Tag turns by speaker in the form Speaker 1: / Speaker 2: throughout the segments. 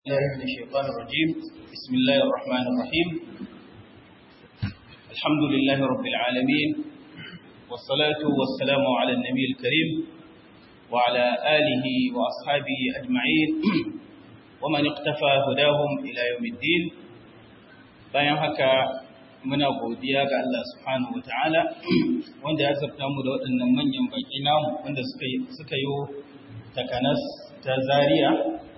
Speaker 1: الله من الشيطان الرجيم بسم الله الرحمن الرحيم الحمد لله رب العالمين والصلاة والسلام على النبي الكريم وعلى آله وأصحابه أجمعين ومن اقتفى هداهم إلى يوم الدين bayan haka muna godiya ga Allah subhanahu wataala wanda ya zabta mu da waɗannan manyan baki namu wanda suka suka yi takanas ta Zaria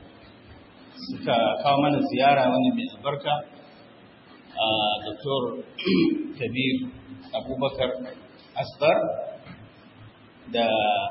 Speaker 1: suka kawo mana ziyara wani mai albarka a Dr. Kabir Abubakar Asgar da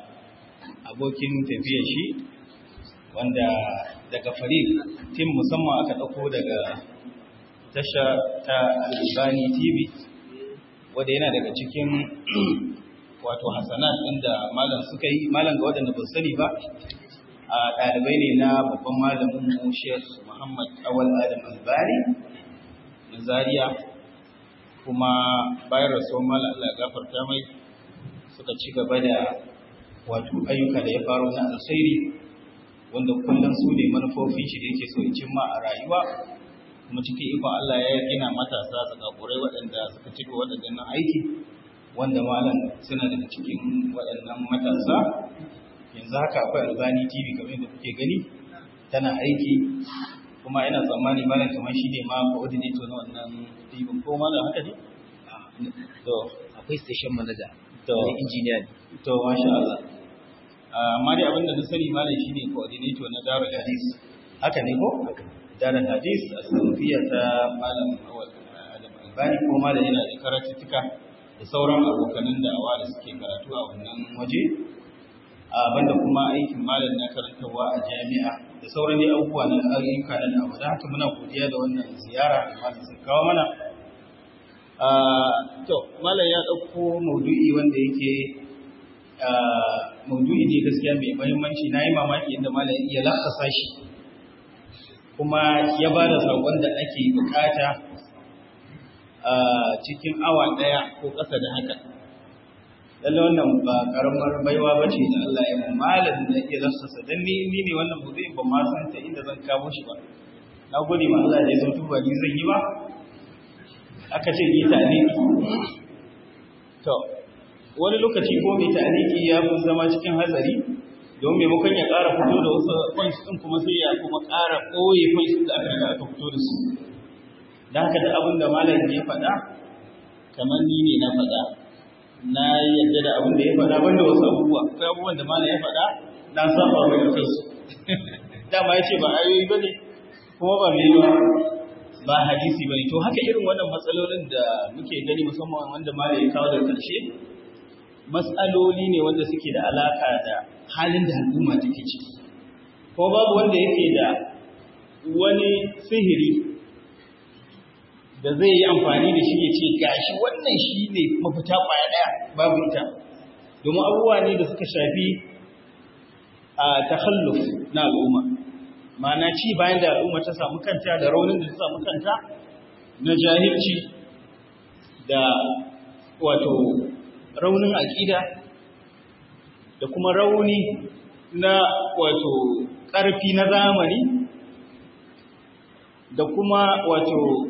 Speaker 1: abokin tafiyar shi wanda daga farid tim musamman aka ɗauko daga tasha ta Albani TV wanda yana daga cikin wato hasanat inda malam suka yi malam ga waɗanda ba sani ba a ɗalibai ne na babban malamin mu Sheikh Muhammad Awal Adam Albani na Zaria kuma bayan rasuwar malam Allah ya gafarta mai suka ci gaba da wato ayyuka da ya faro na alkhairi wanda kullum su ne manufofin shi da yake so ya cimma a rayuwa kuma cikin ikon Allah ya gina matasa zakakurai waɗanda suka cika waɗannan aiki wanda malam suna daga cikin waɗannan matasa yanzu haka akwai albani tv kamar da kuke gani tana aiki kuma ina tsammani malam kamar shi ne ma coordinator na wannan tv ko malam haka ne
Speaker 2: to akwai station manager
Speaker 1: to
Speaker 2: engineer ne
Speaker 1: to masha Allah amma dai abin da na sani malam shi ne coordinator na darul hadis haka ne ko darul hadis a sanfiya ta malam adam albani ko malam yana da karatuttuka da sauran abokanan da'awa da suke karatu a wannan waje banda kuma aikin malam na karantarwa a jami'a da sauran dai abubuwa na ayyuka na da'awa da haka muna godiya da wannan ziyara da malam sun kawo mana to malam ya ɗauko maudu'i wanda yake maudu'i ne gaskiya mai muhimmanci na yi mamaki inda malam ya lakasa shi kuma ya ba da saƙon da ake bukata cikin awa ɗaya ko ƙasa da haka lalle wannan ba karamar baiwa ba ce da Allah ya malam da ya lafsasa dan ni ni ne wannan maudu'in ba ma san ta inda zan kawo shi ba na gode ma Allah da ya sautu ba ni zan yi ba aka ce yi ta'aliki to wani lokaci ko mai ta'aliki ya fi zama cikin hazari don maimakon ya ƙara fito da wasu points ɗin kuma sai ya kuma ƙara ɓoye points da aka riga aka fito da su da haka da abin da malam ya faɗa kamar ni ne na faɗa na yadda da abin da ya faɗa banda wasu abubuwa akwai abubuwan da malam ya faɗa na saba mai da kansu dama ya ce ba ayoyi ba ne kuma ba mai ba ba hadisi bane to haka irin wannan matsalolin da muke gani musamman wanda malam ya kawo daga ƙarshe matsaloli ne wanda suke da alaka da halin da al'umma take ciki ko babu wanda yake da wani sihiri da zai yi amfani da shi ya ce gashi wannan shi ne mafita kwaya ɗaya babu ita domin abubuwa ne da suka shafi a takhalluf na al'umma ma'ana ci bayan da al'umma ta samu kanta da raunin da ta samu kanta na jahilci da wato raunin aƙida da kuma rauni na wato ƙarfi na zamani da kuma wato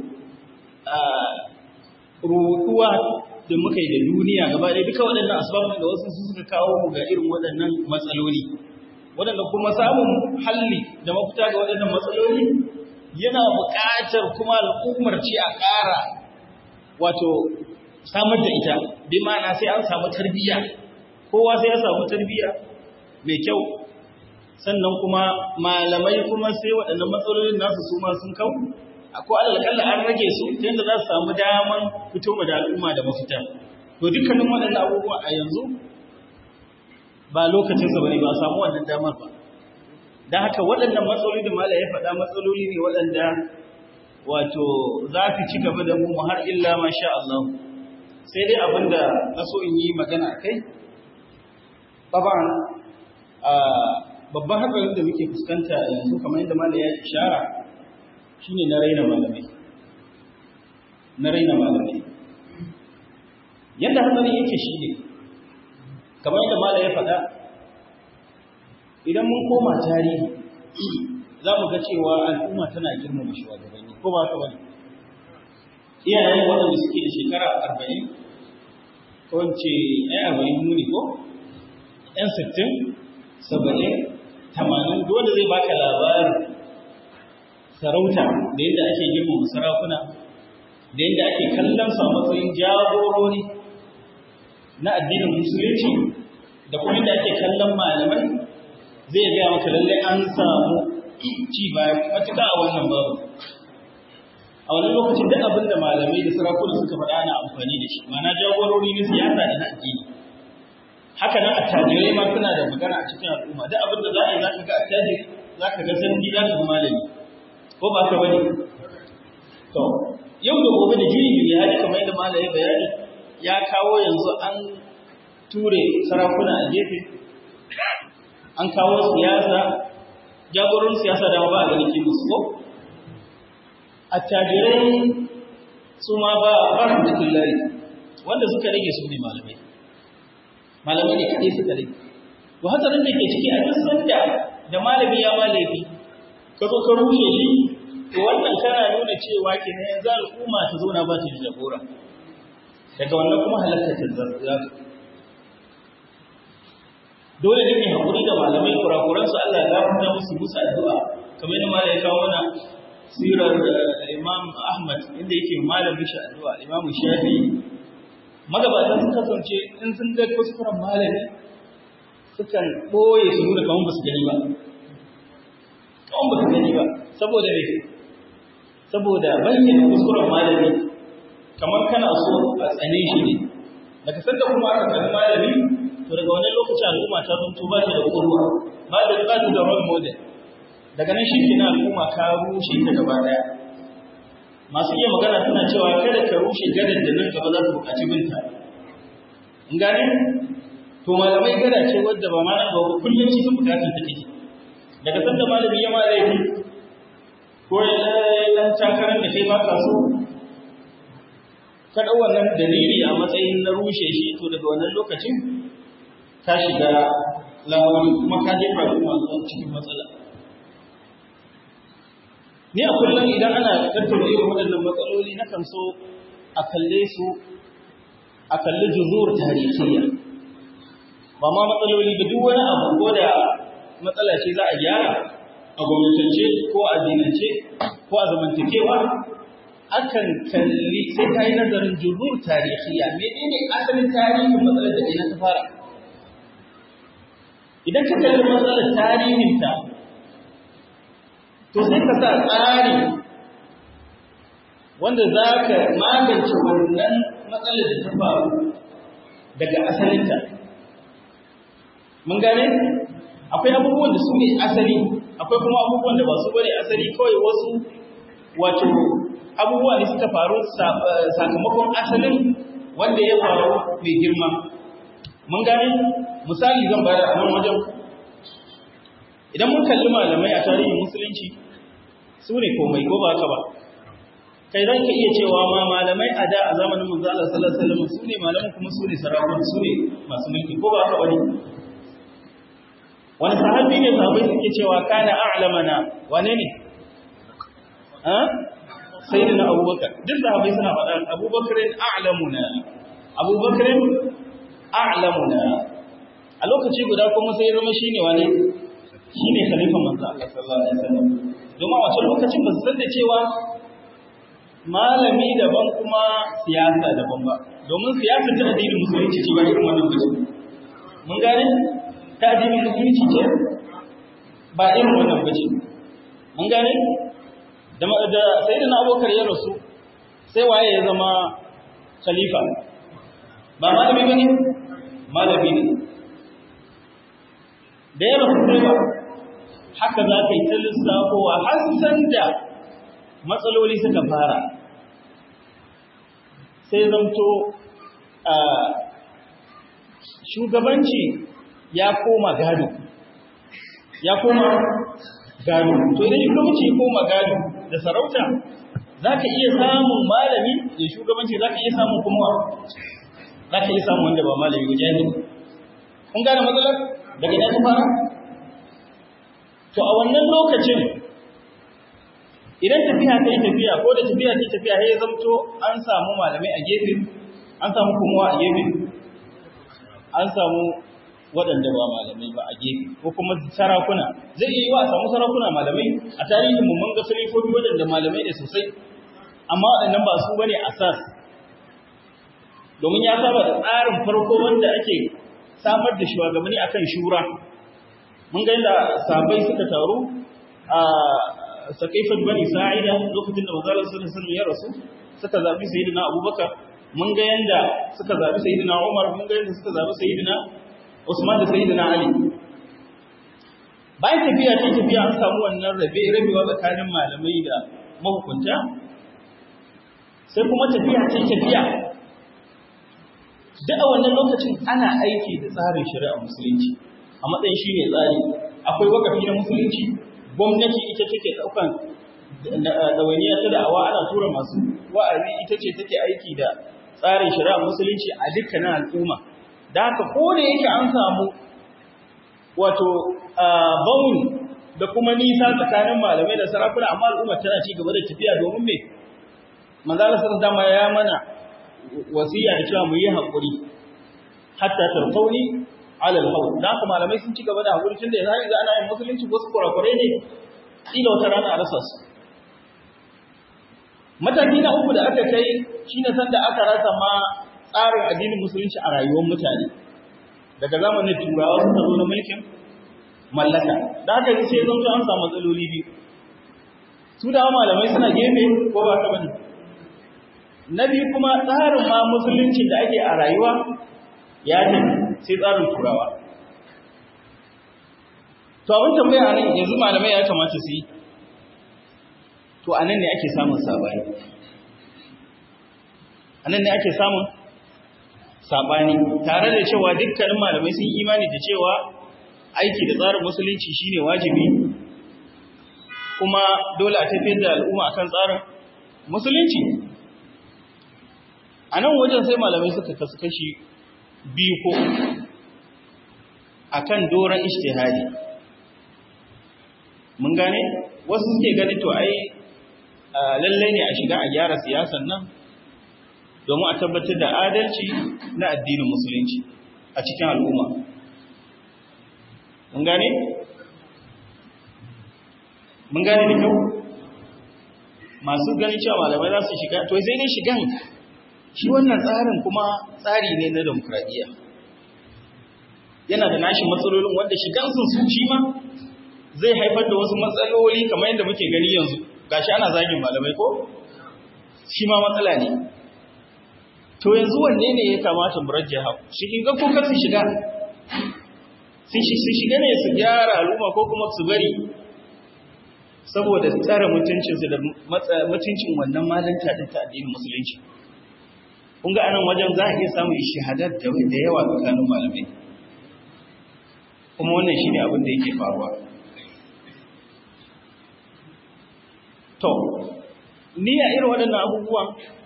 Speaker 1: ruɗuwa da muka yi da duniya gaba ɗaya duka waɗannan asibabin da wasu suka kawo mu ga irin waɗannan matsaloli waɗanda kuma samun halli da mafita ga waɗannan matsaloli yana buƙatar kuma al'ummar ce a ƙara wato samar da ita bi ma'ana sai an samu tarbiyya kowa sai ya samu tarbiyya mai kyau sannan kuma malamai kuma sai waɗannan matsalolin nasu su ma sun kau ko alƙalla an rage su ta yadda za su samu daman fito da al'umma da mafita to dukkanin waɗannan abubuwa a yanzu ba lokacinsa ba ne ba a samu wannan damar ba don haka waɗannan matsaloli da mala ya faɗa matsaloli ne waɗanda wato za su ci gaba da mu har illa ma sha Allah sai dai abin da na so in yi magana a kai baban babban hatsarin da muke fuskanta yanzu kamar yadda mala ya ishara shine na raina malamai na raina malamai yadda hatsarin yake shi ne kamar yadda mala ya faɗa idan mun koma tarihi za mu ga cewa al'umma tana girmama shugabanni ko ba ka bane iyayen waɗanda suke da shekara arba'in ko ce ɗaya arba'in muni ko ɗan sittin saba'in tamanin dole zai baka labarin sarauta da yadda ake girmama sarakuna da yadda ake kallon su a matsayin jagorori na addinin musulunci da kuma yadda ake kallon malamai zai gaya maka lallai an samu ci baya matuƙa a wannan babu a wani lokacin duk abin da malamai da sarakuna suka faɗa ana amfani da shi ma'ana jagorori na siyasa da na addini haka nan attajirai ma suna da magana a cikin al'umma duk abin da za a yi za ka ga attajiri za ka ga sarki za ka ga malami ko ba ka bane to yau da gobe da jiri biyu hali kamar yadda malami bayani ya kawo yanzu an ture sarakuna a gefe an kawo siyasa jagoron siyasa da ba a ganin kimus ko attajirai su ma ba ba su cikin lari wanda suka rage su ne malamai malamai ne kaɗai suka rage to hatsarin da ke ciki a duk sanda da malami ya ma laifi ka zo ka rushe shi to wannan kana nuna cewa kenan yanzu al'umma ta zauna ba ta da jagora daga wannan kuma halakar ta za dole ne mai haƙuri da malamai kurakuransu Allah ya gafarta musu musu addu'a kamar yadda malai kawo mana sirar Imam Ahmad inda yake malamin shi addu'a Imam Shafi magabatan sun kasance in sun ga kuskuren malami sukan ɓoye su nuna kamar ba su gani ba kamar ba su gani ba saboda me saboda bayyana kuskuren malami kamar kana so a tsane shi ne daga sanda kuma aka tsani malami to daga wani lokacin al'umma ta zanto ba ta da ƙurwa ba da ba da role model daga nan shi ke na al'umma ka rushe ta gaba daya masu iya magana suna cewa kada ka rushe gadar da nan gaba za su buƙaci binta in gane to malamai gada ce wadda ba ma nan gaba kullum cikin buƙatar ta take daga sanda malami ya ma laifi ko ya dan takarar da kai ba ka so ka ɗau wannan dalili a matsayin na rushe shi to daga wannan lokacin ka shiga lamari kuma ka jefa al'umma cikin matsala Ni a kullum idan ana tattauna irin waɗannan matsaloli na kan so a kalle su a kalli juzur tarihiyya. Ba ma matsaloli ba duk wani abu ko da matsala ce za a gyara a gwamnatance ko a dinance ko a zamantakewa akan kalli sai ka yi nazarin juzur tarihiyya menene asalin tarihin matsalar da ina ta fara. Idan ka kalli matsalar tarihinta to sai ka sa tsari wanda za ka magance wannan matsalar da ta faru daga asalinta. Mun gane? Akwai abubuwan da su ne asali, akwai kuma abubuwan da ba su bane asali kawai wasu wato abubuwa ne suka faru sakamakon asalin wanda ya faru mai girma. Mun gane? Misali zan bayar a nan wajen idan mun kalli malamai a tarihin musulunci su ne komai ko ba haka ba kai zan ka iya cewa ma malamai a da a zamanin manzo Allah sallallahu alaihi wasallam su ne malaman kuma su ne sarakuna su ne masu mulki ko ba haka bane wani sahabi ne sahabbai suke cewa kana a'lamana wane ne ha sayyidina abubakar duk sahabbai suna faɗa abubakar a'lamuna abubakar a'lamuna a lokaci guda kuma sai ya zama shine wane shi ne khalifan manzo Allah sallallahu alaihi wasallam domin a wancan lokacin ba su san da cewa malami daban kuma siyasa daban ba domin siyasa ta addinin musulunci ce ba irin wannan bace mun gane ta addinin musulunci ce ba irin wannan bace mun gane da da sayyidina Abubakar ya rasu sai waye ya zama khalifa ba malami bane malami ne da ya rasu sai ba haka za ka yi ta lissafowa har san da matsaloli suka fara sai zamto a shugabanci ya koma gado ya koma gado to idan shugabanci ya koma gado da sarauta za ka iya samun malami da shugabanci za ka iya samun kuma za ka iya samun wanda ba malami ba jahili kun gane matsalar daga ina ta fara to a wannan lokacin idan tafiya ta yi tafiya ko da tafiya ta yi tafiya ya zamto an samu malamai a gefe an samu kuma a gefe an samu waɗanda ba malamai ba a gefe ko kuma sarakuna zai iya yi wa a samu sarakuna malamai a tarihin mu mun ga salifofi waɗanda malamai ne sosai amma waɗannan ba su bane asas domin ya saba da tsarin farko wanda ake samar da shugabanni akan shura mun ga yadda sahabbai suka taru a sakaifat bani sa'ida lokacin da manzon sallallahu alaihi wasallam ya rasu suka zabi sayyidina abubakar mun ga yanda suka zabi sayyidina umar mun ga yanda suka zabi sayyidina usman da sayyidina ali bayan tafiya ta tafiya an samu wannan rabe rabewa tsakanin malamai da mahukunta sai kuma tafiya ta tafiya duk a wannan lokacin ana aiki da tsarin shari'a musulunci a matsayin shi ne tsari akwai wakafi na musulunci gwamnati ita take ɗaukan ɗawainiya ta da'awa ana tura masu wa'azi ita ce take aiki da tsarin shari'a musulunci a dukkanin al'umma da haka ko da yake an samu wato baun da kuma nisa tsakanin malamai da sarakuna amma al'umma tana ci gaba da tafiya domin me manzala sallallahu dama ya mana wasiya da cewa mu yi haƙuri hatta tarfauni ala al-hawl da haka malamai sun ci gaba da haƙuri tunda yanzu ana yin musulunci wasu kurakurai ne kila wata rana a rasa su mataki na uku da aka kai shine sanda aka rasa ma tsarin addinin musulunci a rayuwar mutane daga zamanin turawa suka zo na mulkin mallaka da aka yi sai zan zo an samu matsaloli biyu su da malamai suna gefe ko ba ka bane na biyu kuma tsarin ma musulunci da ake a rayuwa ya tafi sai tsarin turawa to abin tambaya nan yanzu malamai ya kamata su yi to anan ne ake samun sabani anan ne ake samun sabani tare da cewa dukkanin malamai sun imani da cewa aiki da tsarin musulunci shine wajibi kuma dole a tafiyar da al'umma akan tsarin musulunci a nan wajen sai malamai suka kasu kashi biyu ko akan doron ijtihadi mun gane wasu suke ganin to ai lallai ne a shiga a gyara siyasan nan domin a tabbatar da adalci na addinin musulunci a cikin al'umma. Mun gane? Mun gane da kyau? Masu ganin cewa malamai za su shiga, to sai dai shigan shi wannan tsarin kuma tsari ne na demokradiyya. Yana da nashi matsalolin wanda shigan sun su shi ma zai haifar da wasu matsaloli kamar yadda muke gani yanzu. Gashi ana zagin malamai ko? Shi ma matsala ne. to yanzu wanne ne ya kamata mu rajjaha shi in ga ko kar su shiga su shiga ne su gyara al'umma ko kuma su bari saboda tsara mutuncinsu da mutuncin wannan malanta din ta addinin musulunci kun ga anan wajen za a iya samun shahadar da yawa tsakanin malamai kuma wannan shine abin da yake faruwa to ni a irin waɗannan abubuwan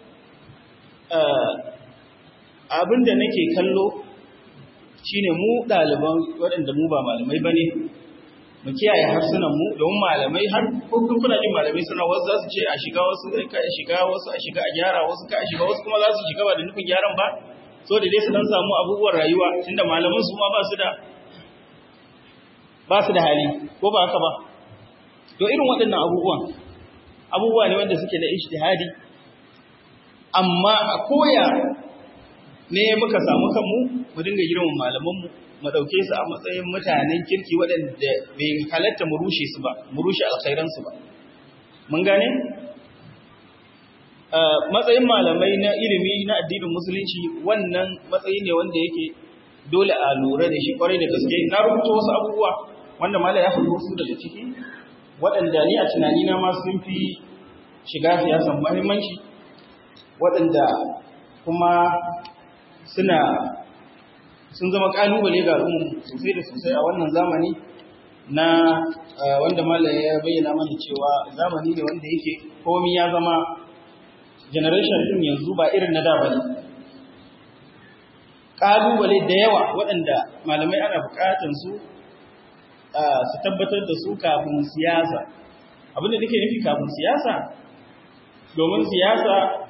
Speaker 1: abin da nake kallo shine mu ɗaliban waɗanda mu ba malamai ba ne mu kiyaye harsunan mu domin malamai har kun kuna jin malamai suna wasu za su ce a shiga wasu ka a shiga wasu a shiga a gyara wasu ka a shiga wasu kuma za su shiga ba da nufin gyaran ba so da dai su dan samu abubuwan rayuwa tunda malaman su ma ba su da ba su da hali ko ba haka ba to irin waɗannan abubuwan abubuwa ne wanda suke da ijtihadi amma a koya ne muka samu kanmu mu dinga girman malamanmu mu ɗauke su a matsayin mutanen kirki waɗanda bai halatta mu rushe su ba mu rushe alkhairansu ba mun gane matsayin malamai na ilimi na addinin musulunci wannan matsayi ne wanda yake dole a lura da shi kwarai da gaske na rubuta wasu abubuwa wanda malam ya faɗi wasu daga ciki waɗanda ni a tunanina ma sun fi shiga siyasan muhimmanci waɗanda kuma suna sun zama ƙalubale ga al'ummu sosai da sosai a wannan zamani na wanda malam ya bayyana mana cewa zamani ne wanda yake komi ya zama generation ɗin yanzu ba irin na da ba ne ƙalubale da yawa waɗanda malamai ana buƙatar su su tabbatar da su kafin siyasa abin da nake nufi kafin siyasa domin siyasa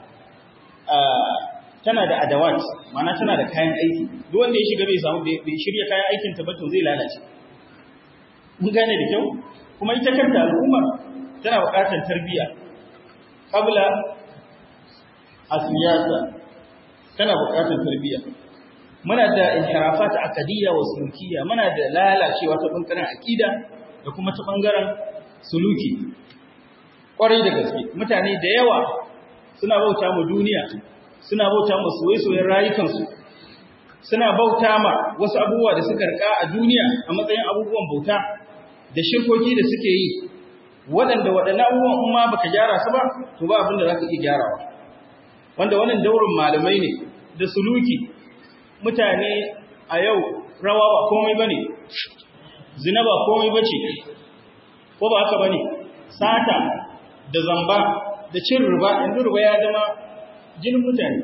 Speaker 1: tana da adawat ma'ana tana da kayan aiki duk wanda ya shiga bai samu bai shirya kayan aikin ta ba to zai lalace mun gane da kyau kuma ita kanta al'umma tana buƙatar tarbiyya qabla a siyasa tana buƙatar tarbiyya muna da inhirafat aqdiyya wa sulukiyya muna da lalacewa ta bangaren aqida da kuma ta bangaren suluki kwarai da gaske mutane da yawa suna bauta mu duniya suna bauta mu soyayyen rayukansu suna bauta ma wasu abubuwa da suka rika a duniya a matsayin abubuwan bauta da shirkoki da suke yi waɗanda waɗannan abubuwan in ma baka gyara su ba to ba abin da za ka iya gyarawa wanda wannan daurin malamai ne da suluki mutane a yau rawa ba komai ba ne zina ba komai ba ce ko ba haka ba ne sata da zamba da cin riba yanzu riba ya zama jinin mutane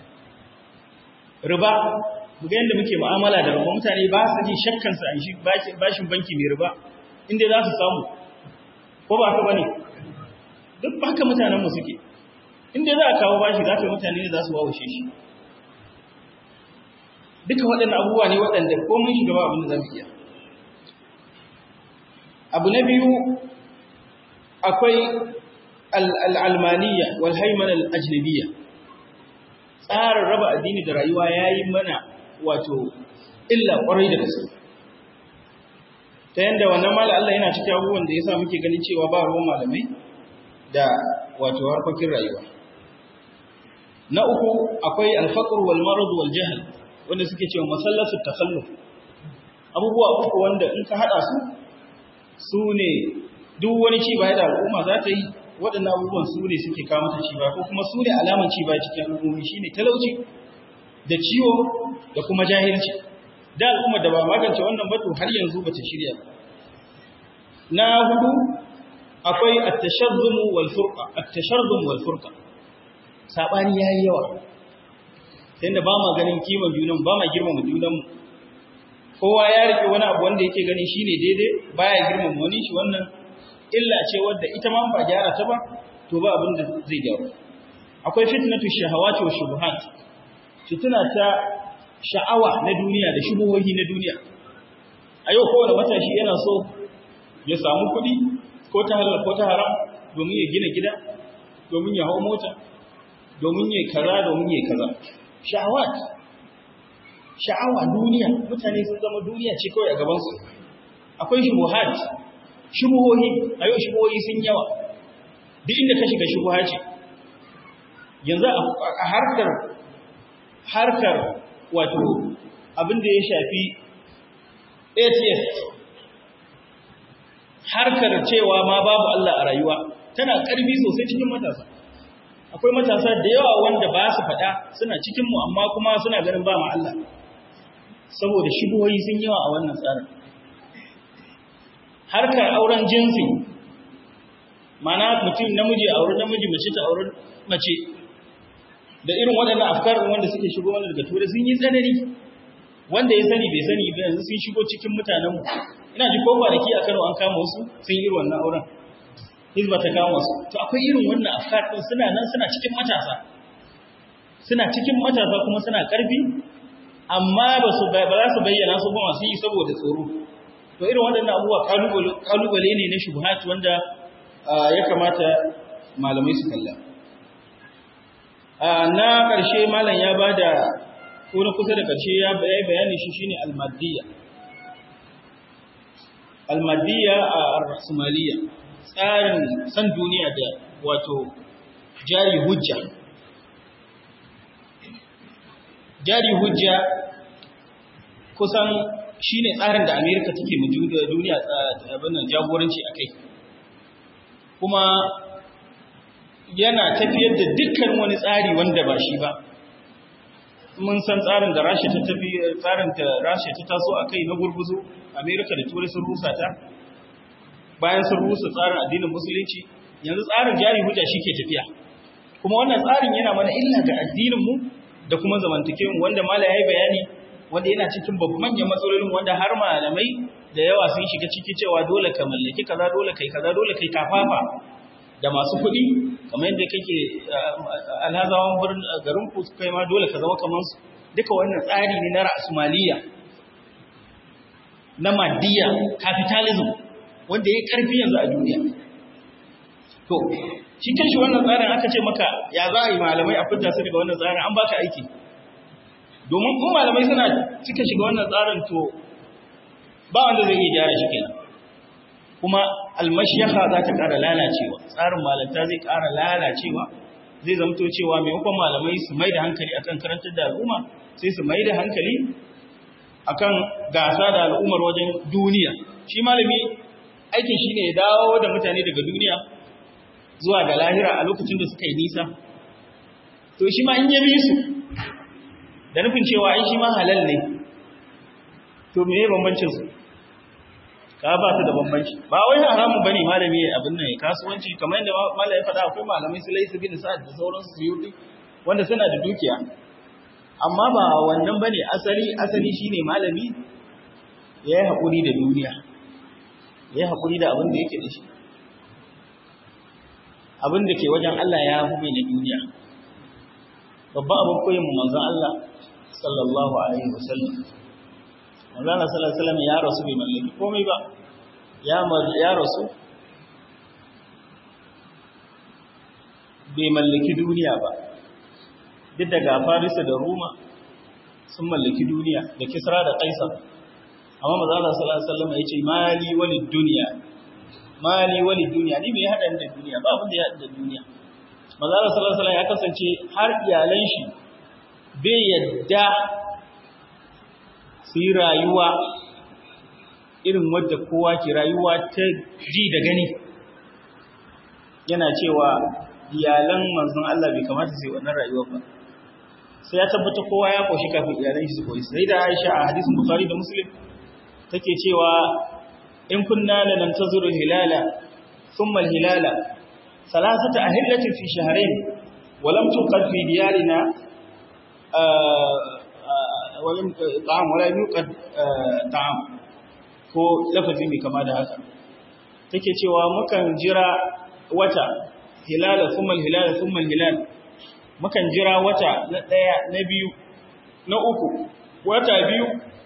Speaker 1: riba ga yadda muke mu'amala da riba mutane ba su ji shakkansa a shi bashin banki mai riba inda za su samu ko ba haka ba ne duk haka mutanenmu suke inda za a kawo bashi za ka mutane ne za su wawashe shi duka waɗannan abubuwa ne waɗanda ko mun shiga ba abin da za mu iya abu na biyu akwai al'almaniya wal haiman al'ajnabiya tsarin raba addini da rayuwa ya yi mana wato illa ƙwarai da gaske ta yadda wannan mala Allah yana cikin abubuwan da ya sa muke ganin cewa ba ruwan malamai da wato harkokin rayuwa na uku akwai alfaqr wal marad wal jahl wanda suke cewa masallasu takhalluf abubuwa uku wanda in ka hada su su ne duk wani ci baya da al'umma za ta yi waɗannan abubuwan su ne suke kawo mata ci baya ko kuma su ne alaman ci baya cikin al'ummi shine talauci da ciwo da kuma jahilci da al'umma da ba magance wannan batu har yanzu bata shirya ba na hudu akwai at-tashazzum wal furqa at-tashazzum wal furqa sabani yayi yawa inda ba ma ganin kiman junan ba ma girmama junan mu kowa ya rike wani abu wanda yake gani shine daidai baya girmama wani shi wannan illa ce wadda ita ma ba gyara ta ba to ba abin da zai gyaru akwai fitnatu shahawati wa shubuhat fitna ta sha'awa na duniya da shubuhohi na duniya a yau kowane matashi yana so ya samu kuɗi ko ta halal ko ta haram domin ya gina gida domin ya hau mota domin ya kaza domin ya kaza sha'awat sha'awa duniya mutane sun zama duniya ce kawai a gabansu akwai shubuhat shubuhohi a yau shubuhohi sun yawa duk inda ka shiga shubuha ce yanzu a harkar harkar wato abin da ya shafi atheist harkar cewa ma babu Allah a rayuwa tana ƙarfi sosai cikin matasa akwai matasa da yawa wanda ba su faɗa suna cikinmu amma kuma suna ganin ba ma Allah saboda shigoyi sun yawa a wannan tsarin harkar auren jinsi mana mutum namiji aure namiji mace ta aure mace da irin waɗannan afkar wanda suke shigo wanda daga turai sun yi tsanani wanda ya sani bai sani ba yanzu sun shigo cikin mutanenmu ina ji ko kwanaki a Kano an kama wasu sun yi wannan auren hizba ta kama wasu to akwai irin wannan afkar din suna nan suna cikin matasa suna cikin matasa kuma suna karfi amma ba su ba za su bayyana su ba masu yi saboda tsoro to irin waɗannan abubuwa kalubale ne na shubuhat wanda ya kamata malamai su kalla na ƙarshe malam ya bada ko na kusa da ƙarshe ya bayani shi shine almadiyya almadiyya a rasumaliya tsarin san duniya da wato jari hujja jari hujja kusan shine tsarin da amerika take mu duniya abin jagoranci a kai kuma yana tafiyar da dukkan wani tsari wanda ba shi ba mun san tsarin da Rasha ta tafi tsarin da Rasha ta taso akai na gurguzu America da Turai sun rusa ta bayan sun rusa tsarin addinin musulunci yanzu tsarin jari hujja shike tafiya kuma wannan tsarin yana mana illa ga addinin mu da kuma zamantakewa wanda mala yayi bayani wanda yana cikin babban manyan matsalolin wanda har malamai da yawa sun shiga ciki cewa dole ka mallaki kaza dole kai kaza dole kai kafafa da masu kuɗi kamar yadda kake alhazawan birnin garin ku kai ma dole ka zama kamar su duka wannan tsari ne na ra'asumaliya na maddiya capitalism wanda ya karfi yanzu a duniya to shi kanshi wannan tsarin aka ce maka ya za a yi malamai a fidda su daga wannan tsarin an baka aiki domin kuma malamai suna cika shiga wannan tsarin to ba wanda zai iya gyara shi kenan kuma almashiyaha za ta ƙara lalacewa tsarin malanta zai ƙara lalacewa zai zamto cewa maimakon malamai su mai da hankali akan karantar da al'umma sai su mai da hankali akan gasa da al'ummar wajen duniya shi malami aikin shi ne ya dawo da mutane daga duniya zuwa ga lahira a lokacin da suka yi nisa to shi ma in ya bi su da nufin cewa ai shi ma halal ne to me ya bambancin su ka ba su da bambanci ba wai haramun bane malami abin nan kasuwanci kamar yadda malami faɗa akwai malamai su laisu bin sa'ad da sauransu su yi wanda suna da dukiya amma ba wannan bane asali asali shine malami ya yi haƙuri da duniya ya yi haƙuri da abin da yake da shi abin da ke wajen Allah ya fi mai na duniya babban abin koyin mu manzon Allah sallallahu alaihi wasallam manzon Allah sallallahu alaihi wasallam ya rasu bai mallaki komai ba ya ya rasu bai mallaki duniya ba duk daga Farisa da Roma sun mallaki duniya da Kisra da Kaisar amma manzon Allah sallallahu alaihi wasallam ya ce mali walid duniya mali wali duniya ni me ya hada da duniya ba abin da ya hada da duniya manzo Allah sallallahu alaihi ya kasance har iyalan shi bai yadda su yi rayuwa irin wadda kowa ke rayuwa ta ji da gani yana cewa iyalan manzon Allah bai kamata su yi wannan rayuwa ba sai ya tabbata kowa ya koshi kafin iyalan shi su koyi sai da Aisha a hadisin Bukhari da Muslim take cewa in kunna lanantazuru hilala thumma alhilala thalathata ahillatin fi shahrayn wa lam tuqad fi diyarina wa lam ta'am wa lam yuqad ta'am ko lafazi mai kama da haka take cewa mukan jira wata hilala thumma alhilala thumma alhilal mukan jira wata na daya na biyu na uku wata biyu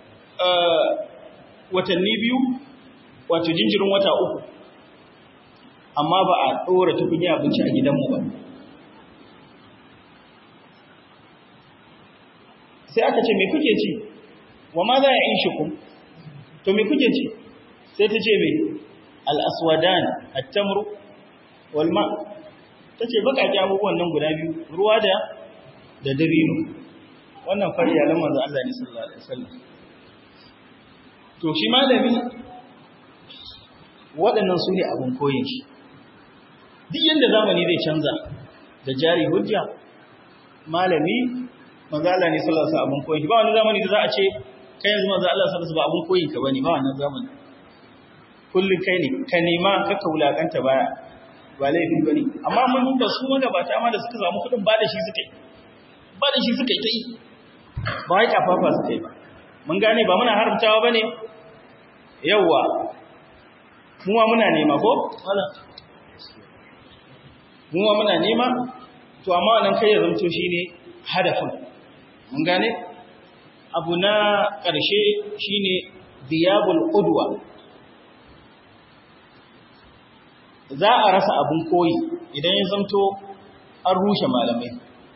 Speaker 1: watanni biyu wato jinjirin wata uku amma ba a ɗora tukunya abinci a gidanmu ba sai aka ce me kuke ci wa ma za a yi shikun to me kuke ci sai ta ce mai al'aswadan attamru walma ta ce baƙaƙe abubuwan nan guda biyu ruwa da da dabino wannan fari yalan manzo Allah ne sallallahu alaihi wasallam to shi malami waɗannan su ne abin koyin shi duk yadda zamani zai canza da jari hujja malami mazala ne sallallahu alaihi abin koyin shi ba wani zamani da za a ce kai yanzu manzo Allah sallallahu ba abin koyin ka bane ba wannan zamani kullun kai ne ka nema ka kaulakanta baya ba laifi bane amma mun da su wanda ba ta ma da suka samu kudin ba da shi suka yi ba da shi suka yi ta yi ba wai kafafa suka yi ba mun gane ba muna haramtawa bane yawwa muwa muna nema ko? wala muwa muna nema to amma wannan kai ya zanto shi ne hadafin mun gane abu na ƙarshe shi ne biyabul ƙudwa za a rasa abin koyi idan ya zanto an rushe malamai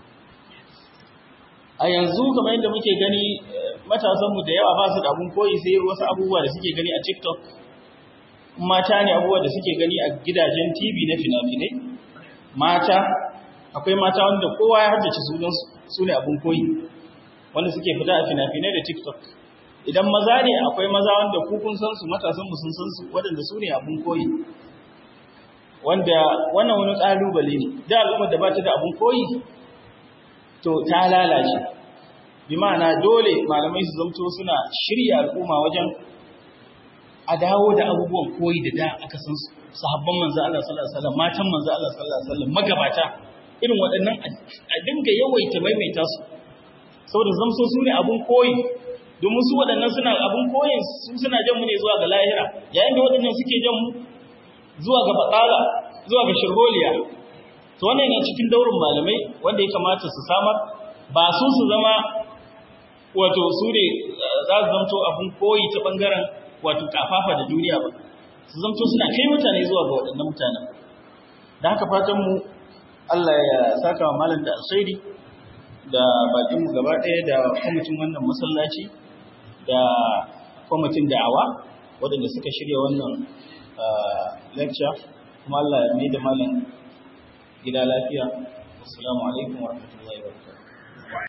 Speaker 1: a yanzu kamar yadda muke gani matasanmu da yawa ba su da abin koyi sai wasu abubuwa da suke gani a tiktok mata ne abubuwa da suke gani a gidajen TV na fina-finai mata akwai mata wanda kowa ya haddace sunansu su ne abin koyi wanda suke fita a fina-finai da TikTok idan maza ne akwai maza wanda ku kun san su matasan mu sun san su waɗanda su ne abin koyi wanda wannan wani ƙalubale ne da al'ummar da ba ta da abin koyi to ta lalace bi ma'ana dole malamai su zamto suna shirya al'umma wajen a dawo da abubuwan koyi da da aka san sahabban manzo Allah sallallahu alaihi wasallam matan manzo Allah sallallahu alaihi wasallam magabata irin waɗannan a dinga yawaita maimaita su saboda zamso su ne abun koyi domin su waɗannan suna abin koyin su suna jan mu ne zuwa ga lahira yayin da waɗannan suke jan mu zuwa ga batsala zuwa ga shirholiya to wannan yana cikin daurin malamai wanda ya kamata su samar ba su su zama wato su ne za su zamto abin koyi ta ɓangaren wato kafafa da duniya ba su zamto suna kai mutane zuwa ga waɗannan mutanen da haka fatan mu Allah ya saka wa malam da alkhairi da bakin mu gaba ɗaya da kwamitin wannan masallaci da kwamitin da'awa waɗanda suka shirya wannan lecture kuma Allah ya mai da malam gida lafiya assalamu alaikum wa rahmatullahi wa barakatuh